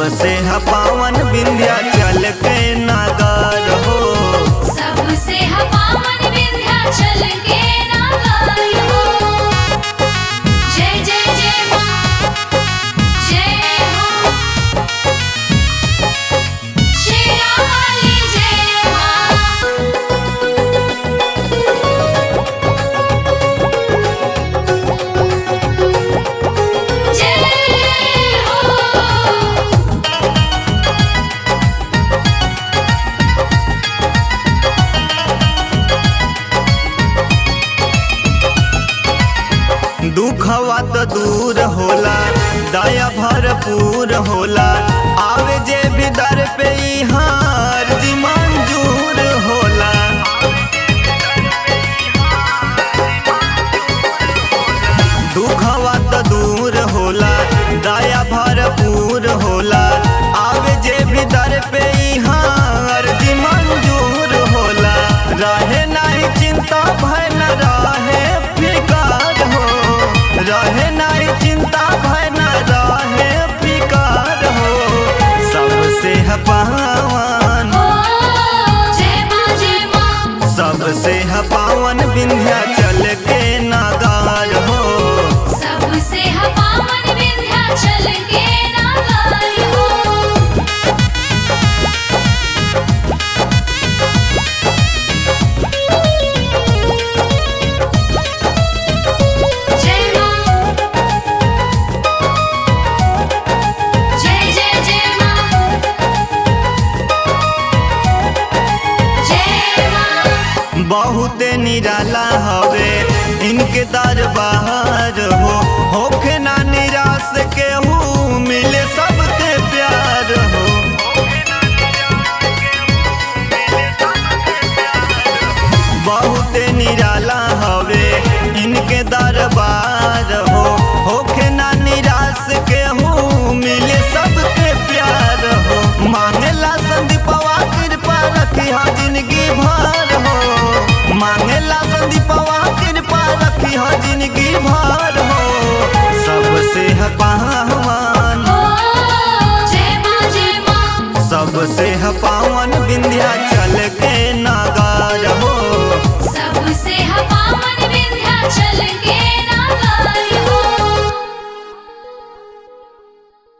सबसे ह पावन विंध्याचल के नागर हो सबसे ह पावन विंध्याचल के नागर हो जय जय जय माँ जय हो शेरा वाली जय माँ जय हो दुखवा तो दूर होला दया भरपूर होला आवे जे भी दर पे हार जी मंजूर होला दुखवा तो दूर होला दया भरपूर होला आवे जे भी दर पे हार जी मंजूर होला रहे नहीं चिंता भय न रहे फिकार हो रहे नहीं चिंता भय न रहे फिकार हो सबसे है पावन ओ जय माँ जय माँ सबसे है पावन विंध्याचल के नागार हो सबसे ह पावन विंध्याचल के नागर हो जय माँ जय जय जय माँ जय माँ बहुते निराला हवे इनके दरबार हो होखे ना निराश केहू मिले सबके प्यार हो बहुते निराला हवे इनके दरबार हो होखे ना निराश केहू मिले सबके प्यार हो मांगेला संदीपवा कृपा रखिया जिंदगी भर हो मांगेला संदीपवा कृपा रखिया जिंदगी भर हो सबसे है पावन ओ जय माँ जय माँ सबसे है पावन विंध्याचल